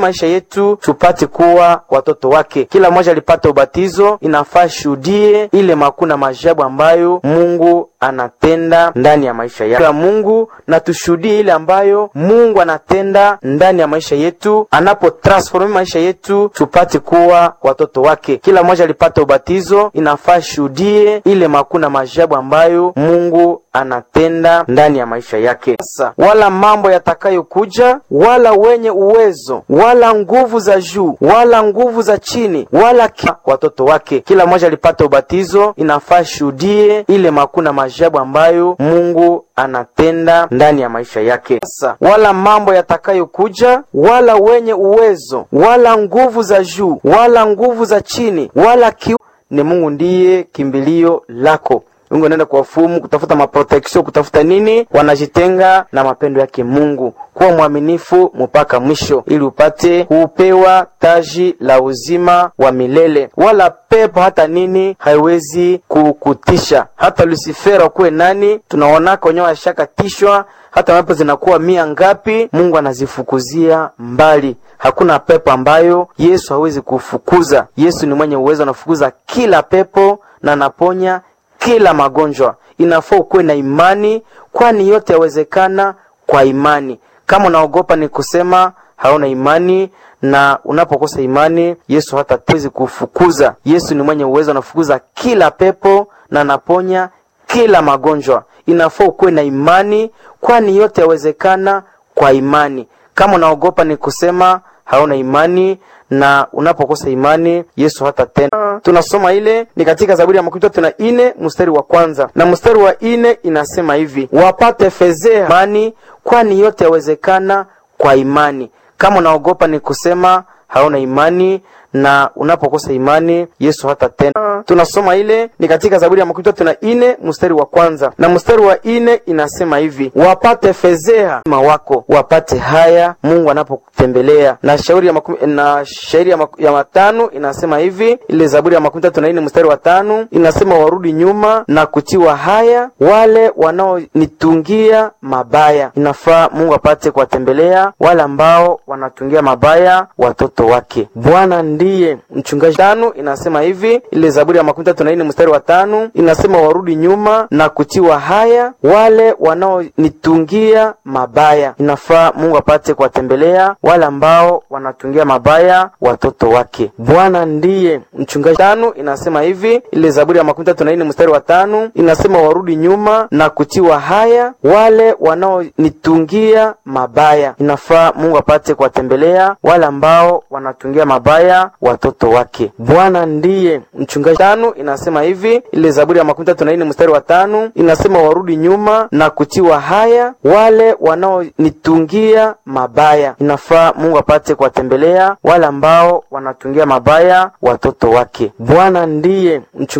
maisha yetu tupate kuwa watoto wake. Kila mmoja alipata ubatizo, inafaa shuhudie ile makuu na maajabu ambayo Mungu anatenda ndani ya maisha ya Mungu, na tushuhudie ile ambayo Mungu anatenda ndani ya maisha yetu, anapo transforme maisha yetu tupate kuwa watoto wake. Kila mmoja alipata ubatizo, inafaa shuhudie ile makuu na maajabu ambayo Mungu anatenda ndani ya maisha yake. Sasa wala mambo yatakayokuja, wala wenye uwezo, wala nguvu za juu, wala nguvu za chini, wala ki... watoto wake. Kila mmoja alipata ubatizo, inafaa shuhudie ile makuu na maajabu ambayo Mungu anatenda ndani ya maisha yake. Sasa wala mambo yatakayokuja, wala wenye uwezo, wala nguvu za juu, wala nguvu za chini, wala ki... ni Mungu ndiye kimbilio lako. Mungu anaenda kuwafumu kutafuta maproteksio, kutafuta nini, wanajitenga na mapendo yake Mungu. Kuwa mwaminifu mpaka mwisho, ili upate kupewa taji la uzima wa milele. Wala pepo hata nini haiwezi kukutisha, hata Lusifera kuwe nani, tunaonaka wenyewe washakatishwa hata mapepo zinakuwa mia ngapi, Mungu anazifukuzia mbali. Hakuna pepo ambayo Yesu hawezi kufukuza. Yesu ni mwenye uwezo, anafukuza kila pepo na anaponya kila magonjwa. Inafaa ukuwe na imani, kwani yote yawezekana kwa imani. Kama unaogopa ni kusema hauna imani, na unapokosa imani Yesu hatawezi kufukuza. Yesu ni mwenye uwezo, anafukuza kila pepo na anaponya kila magonjwa. Inafaa ukuwe na imani, kwani yote yawezekana kwa imani. Kama unaogopa ni kusema hauna imani na unapokosa imani Yesu hata tena. Tunasoma ile ni katika Zaburi ya makumi tatu na ine mstari wa kwanza na mstari wa ine inasema hivi, wapate fezea imani, kwani yote yawezekana kwa imani. Kama unaogopa ni kusema hauna imani na unapokosa imani Yesu hata tena. Tunasoma ile ni katika Zaburi ya makumi tatu na ine mstari wa kwanza na mstari wa ine inasema hivi, wapate fezea ma wako wapate haya Mungu anapokutembelea. Na shauri ya makumi, na shairi ya, maku, ya matano inasema hivi, ile Zaburi ya makumi tatu na ine mstari wa tano inasema warudi nyuma na kutiwa haya wale wanaonitungia mabaya. Inafaa Mungu apate kuwatembelea wale ambao wanatungia mabaya watoto wake. Bwana ndiye mchungaji. Tano inasema hivi, ile Zaburi ya makumi tatu na nne mstari wa tano inasema warudi nyuma na kutiwa haya wale wanaonitungia mabaya. Inafaa Mungu apate kuwatembelea wale ambao wanatungia mabaya watoto wake. Bwana ndiye mchungaji. Tano inasema hivi, ile Zaburi ya makumi tatu na nne mstari wa tano inasema warudi nyuma na kutiwa haya wale wanaonitungia mabaya. Inafaa Mungu apate kuwatembelea wale ambao wanatungia mabaya watoto wake. Bwana ndiye mchungaji. Tano inasema hivi, ile Zaburi ya makumi tatu na nne mstari wa tano inasema warudi nyuma na kutiwa haya wale wanaonitungia mabaya. Inafaa Mungu apate kuwatembelea wale ambao wanatungia mabaya watoto wake. Bwana ndiye mchungaji.